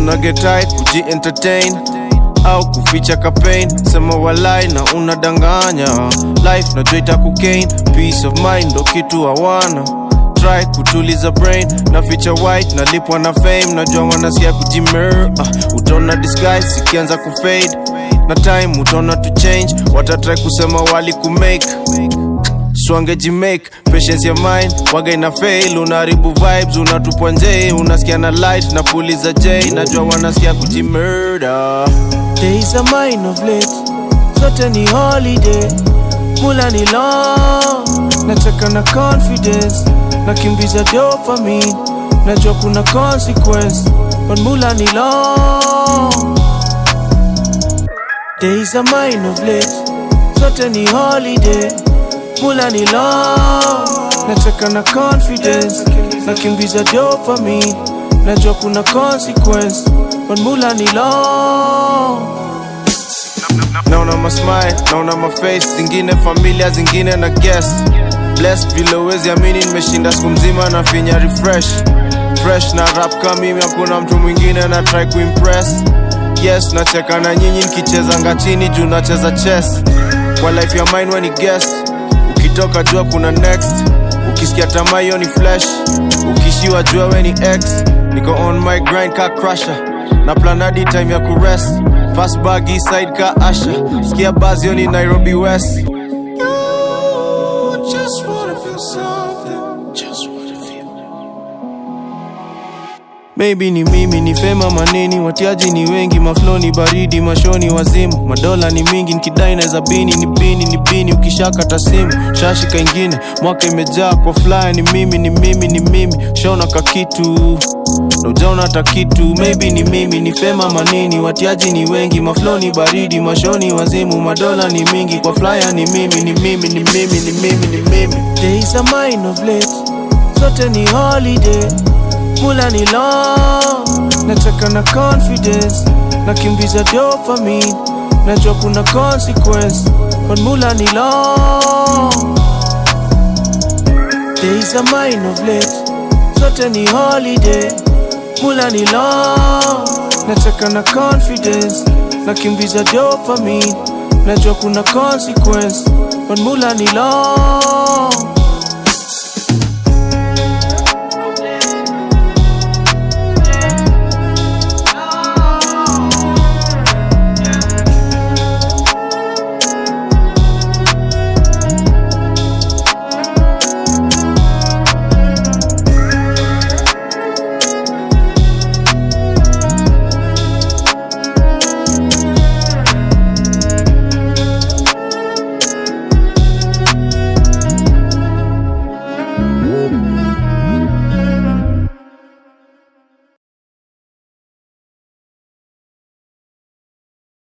una get tight kuji entertain au kuficha kapain sema walai na unadanganya life najua itakugain peace of mind ndo kitu hawana try kutuliza brain na feature white nalipwa na fame najua wanasikia kujimer uh, utaona disguise ikianza kufade na time utaona to change watatry kusema wali kumake swangejimake patience ya mind waga ina fail unaharibu vibes unatupwa nje unasikia na light na puliza j najua wanasikia kujimurder days are mine of late zote ni holiday mula ni long nacheka na confidence nakimbiza dopamine najua kuna consequence but mula ni long days are mine of late zote ni holiday mula ni long nacheka na confidence nakimbiza dopamine najua kuna consequence but mula ni long naona masmile naona maface zingine familia zingine na guest blessed vile uwezi amini nimeshinda siku mzima na finya refresh fresh na rap kama mimi hakuna mtu mwingine na try kuimpress yes nacheka na nyinyi nikichezanga chini juu nacheza chess kwa life ya mine when ni guest ukitoka jua kuna next ukisikia tamaa hiyo ni flash ukishiwa jua we ni x niko on my grind ka crusher na planadi time ya kurest fast bag east side ka asha sikia buzz hiyo ni nairobi west just wanna feel something. Just wanna feel. Maybe ni mimi ni fema maneni, watiaji ni wengi, maflo ni baridi, mashoni wazimu, madola ni mingi, nikidai naweza bini ni bini ni bini, ukishakata simu shashika ingine, mwaka imejaa kwa fly, ni mimi ni mimi ni mimi, shaona ka kitu na ujaona hata kitu, maybe ni mimi ni fema manini, watiaji ni wengi, maflo ni baridi, mashoni wazimu, madola ni mingi, kwa flyer ni mimi ni mimi ni mimi ni mimi ni mimi, days are mine of late, zote ni holiday mula ni long nacheka na confidence nakimbiza dopamine najua kuna consequence but mula ni long days are mine of late zote ni holiday mula ni long nacheka na confidence nakimbiza dopamine najua kuna consequence but mula ni long